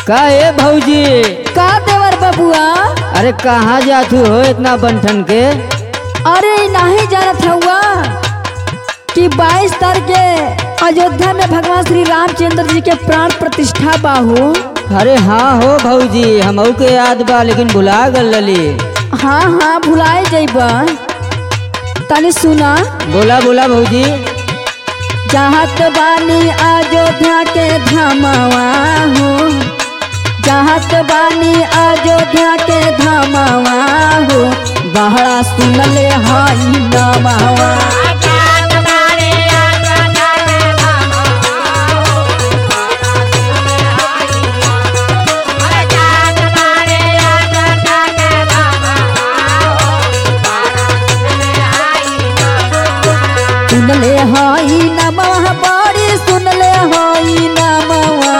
का ए भौजी का देवर बबुआ अरे कहाँ जातू हो इतना बंठन के अरे नहीं जानत हुआ कि 22 तारीख के अयोध्या में भगवान श्री रामचंद्र जी के प्राण प्रतिष्ठा बाहू अरे हाँ हो भौजी हमहू के याद बा लेकिन भुला गल लली हाँ हाँ भुलाए जइबा तनी सुना बोला बोला भौजी चाहत बानी अयोध्या के धामवा हो चाहत बानी अयोध्या के धामवा हो बहरा सुनले हई नमवा सुनले हई नमवा बड़ी सुनले हई नमवा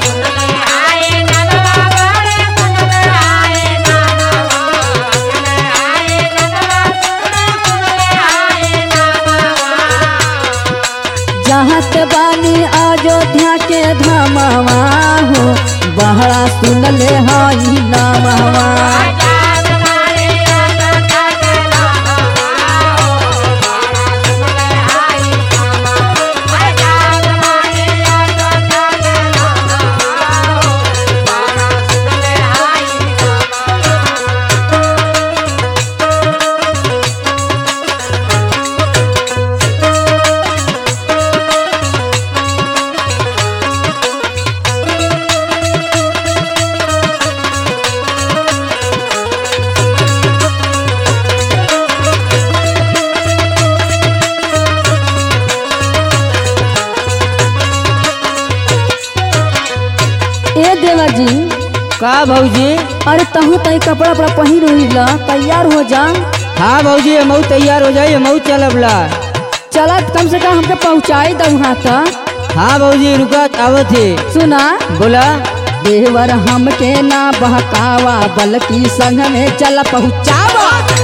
चाहत बानी अयोध्या के धामवा हो बहरा सुनले हई नमवा ए देवर जी का भौजी अरे तहू तही कपड़ा वपड़ा पहिर उहिला तैयार हो जा हाँ भौजी हमहू तैयार हो जाइए हमहू चलब ला चलत कम से कम हमके पहुँचाई दऊ वहाँ तक हाँ भौजी रुका आवत है सुना बोला देवर हमके ना बहकावा बल्कि संग में चल पहुँचावा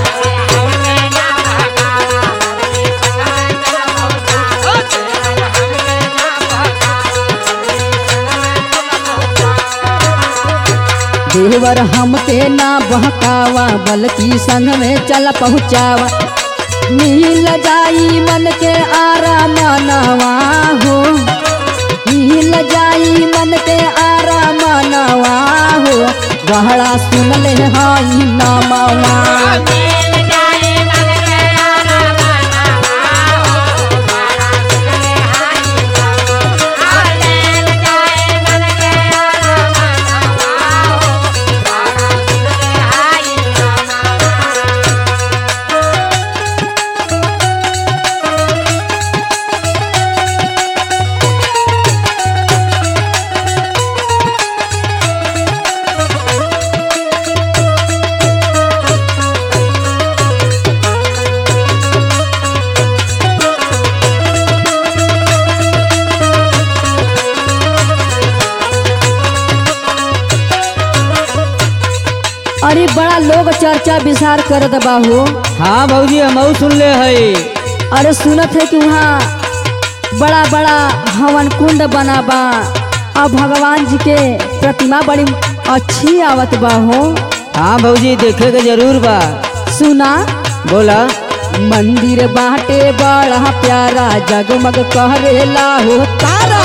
देवर हमके ना बहकावा बल्कि संग में चल पहुँचावा मिल जाई मन के आराम नवा हो मिल जाई मन के आराम नवा हो गहरा सुन ले हई नमवा अरे बड़ा लोग चर्चा विचार करत बाहू हाँ भौजी हमहू सुन ले है अरे सुनत है कि वहाँ बड़ा बड़ा हवन कुंड बना बा और भगवान जी के प्रतिमा बड़ी अच्छी आवत बा हो हाँ भौजी देखे के जरूर बा सुना बोला मंदिर बाटे बड़ा प्यारा जगमग कहरेला हो तारा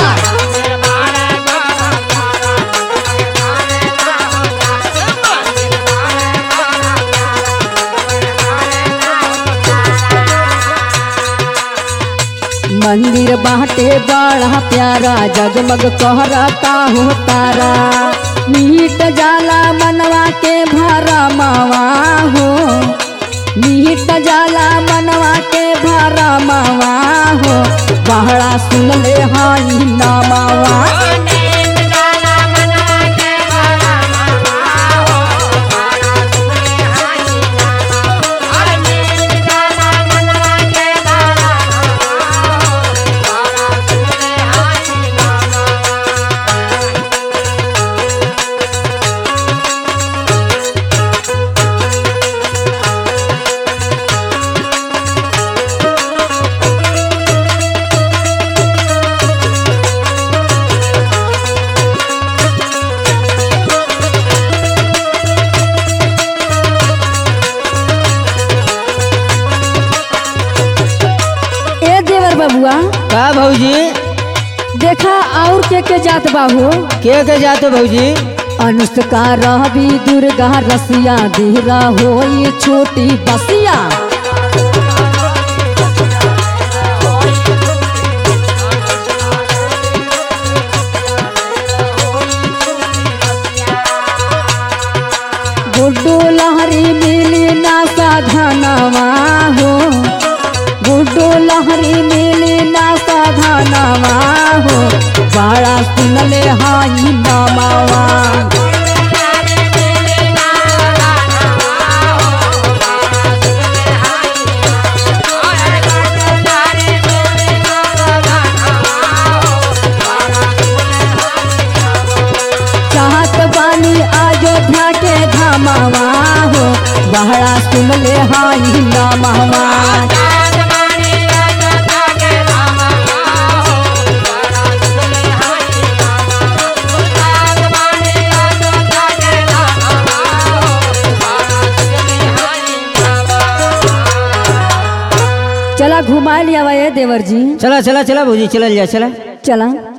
मंदिर बाटे बड़ा प्यारा जगमग कहरता हो तारा मीट जाला मनवा के भरा मावा हो मीट जाला मनवा के भरा मावा हो बहरा सुन ले हाई नमावा देखा और के के जात बाहू के के जाते भौजी अनुष्का रहबी दुर्गा रसिया धीरा होई छोटी बसिया गुड्डू लहरी मिली ना साधनवा हो गुड्डू लहरी मिली ना साधनवा हो बड़ा सुनले हाई नमावा चाहत बानी अयोध्या के धामावा हो बहरा सुनले हाई नमावा चला घुमा लिया ये देवर जी चला चला चला भौजी चलल जा चला चला